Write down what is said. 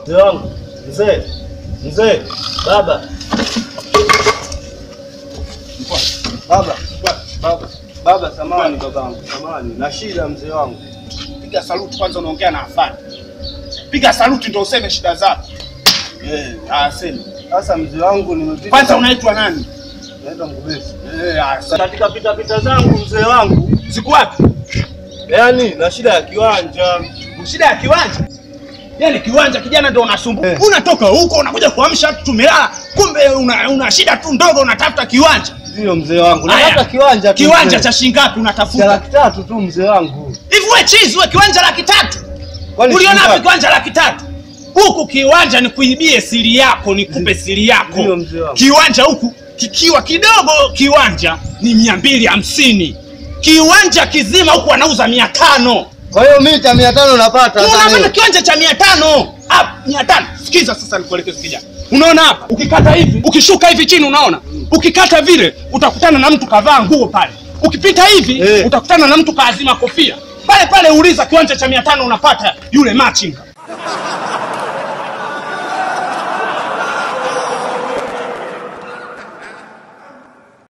Mzee wangu, mzee, mzee, baba, baba, baba, baba, samani babangu, samani, na shida mzee wangu. Piga saluti kwanza, unaongea na afande. Piga saluti ndio useme shida zako. Eh, ah, sema. Sasa mzee wangu, nimepita Kwanza unaitwa nani? naenda Ngubesi. Eh, ah, sasa. Katika pita pita zangu mzee wangu, Siku wapi? yaani na shida ya kiwanja. Shida ya kiwanja. Yaani kiwanja kijana ndio unasumbuka. Eh. Unatoka huko unakuja kuamsha watu tumelala. Kumbe una, una shida tu ndogo unatafuta kiwanja. Ndio mzee wangu, Haya. nataka kiwanja tu. Kiwanja mzee. cha shilingi ngapi cha unatafuta? laki tatu tu mzee wangu. Hivi wewe chizi wewe kiwanja laki tatu. Kwani Uliona shilingi wapi ngapi? kiwanja laki tatu? Huku kiwanja ni kuibie siri yako, nikupe siri yako. Ndio mzee wangu. Kiwanja huku kikiwa kidogo, kiwanja ni mia mbili hamsini. Kiwanja kizima huku wanauza mia tano. Kwa hiyo mita mia tano napata sasa Unaona leo. kiwanja cha mia tano mia tano Sikiza sasa, nikuelekeze kijana. Unaona hapa, ukikata hivi, ukishuka hivi chini, unaona ukikata vile, utakutana na mtu kavaa nguo pale. Ukipita hivi Eh. utakutana na mtu kaazima kofia pale pale. Uliza kiwanja cha mia tano unapata yule machinga.